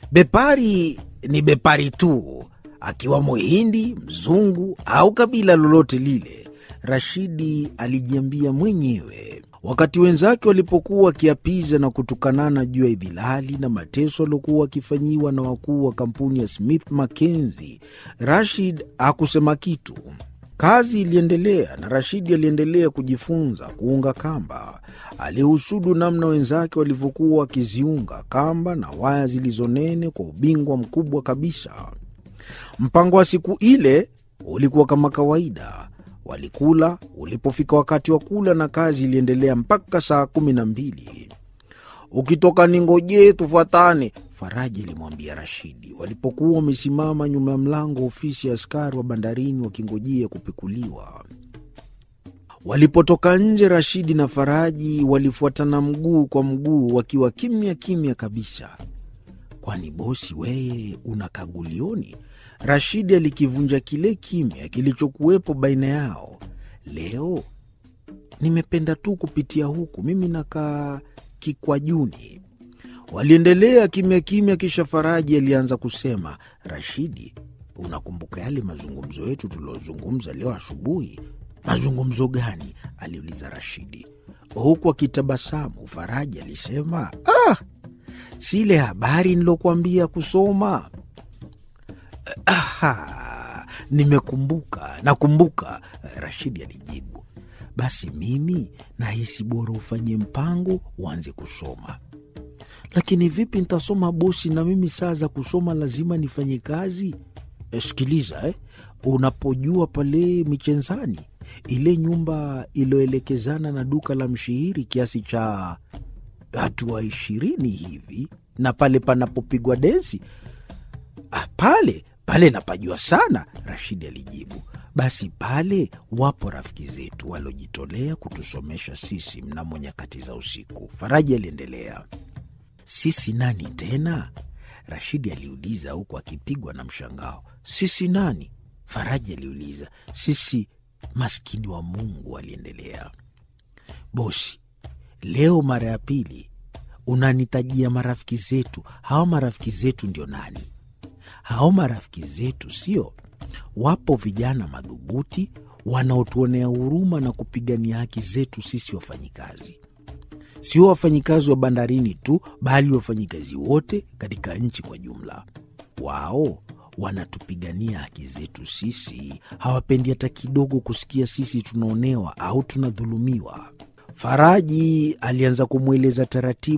Bepari ni bepari tu, akiwa Muhindi, mzungu au kabila lolote lile, Rashidi alijiambia mwenyewe. Wakati wenzake walipokuwa wakiapiza na kutukanana juu ya idhilali na mateso waliokuwa wakifanyiwa na wakuu wa kampuni ya Smith Mackenzie, Rashid hakusema kitu. Kazi iliendelea na Rashidi aliendelea kujifunza kuunga kamba. Alihusudu namna wenzake walivyokuwa wakiziunga kamba na waya zilizonene kwa ubingwa mkubwa kabisa. Mpango wa siku ile ulikuwa kama kawaida. Walikula ulipofika wakati wa kula, na kazi iliendelea mpaka saa kumi na mbili. Ukitoka ningojee, tufuatane, Faraji alimwambia Rashidi walipokuwa wamesimama nyuma ya mlango wa ofisi ya askari wa bandarini wakingojea kupekuliwa. Walipotoka nje, Rashidi na Faraji walifuatana mguu kwa mguu, wakiwa kimya kimya kabisa. Kwani bosi, weye una kagulioni? Rashidi alikivunja kile kimya kilichokuwepo baina yao. Leo nimependa tu kupitia huku, mimi nakaa Kikwajuni. Waliendelea kimya kimya, kisha Faraji alianza kusema, Rashidi, unakumbuka yale mazungumzo yetu tuliozungumza leo asubuhi? Mazungumzo gani? aliuliza Rashidi huku akitabasamu. Faraji alisema, ah, si ile habari nilokuambia kusoma. Aha, nimekumbuka, nakumbuka, Rashidi alijibu. Basi mimi nahisi bora ufanye mpango uanze kusoma. Lakini vipi nitasoma bosi? Na mimi saa za kusoma lazima nifanye kazi. E, sikiliza eh, unapojua pale Michenzani ile nyumba iliyoelekezana na duka la mshihiri kiasi cha hatua ishirini hivi, na pale panapopigwa densi ah, pale pale napajua sana, Rashidi alijibu. Basi pale wapo rafiki zetu waliojitolea kutusomesha sisi mnamo nyakati za usiku, Faraji aliendelea. Sisi nani tena? Rashidi aliuliza huku akipigwa na mshangao. Sisi nani? Faraji aliuliza. Sisi maskini wa Mungu, aliendelea. Bosi, leo mara ya pili unanitajia marafiki zetu. Hao marafiki zetu ndio nani? Hao marafiki zetu sio, wapo vijana madhubuti wanaotuonea huruma na kupigania haki zetu sisi wafanyikazi sio wafanyikazi wa bandarini tu, bali wafanyikazi wote katika nchi kwa jumla. Wao wanatupigania haki zetu sisi, hawapendi hata kidogo kusikia sisi tunaonewa au tunadhulumiwa. Faraji alianza kumweleza taratibu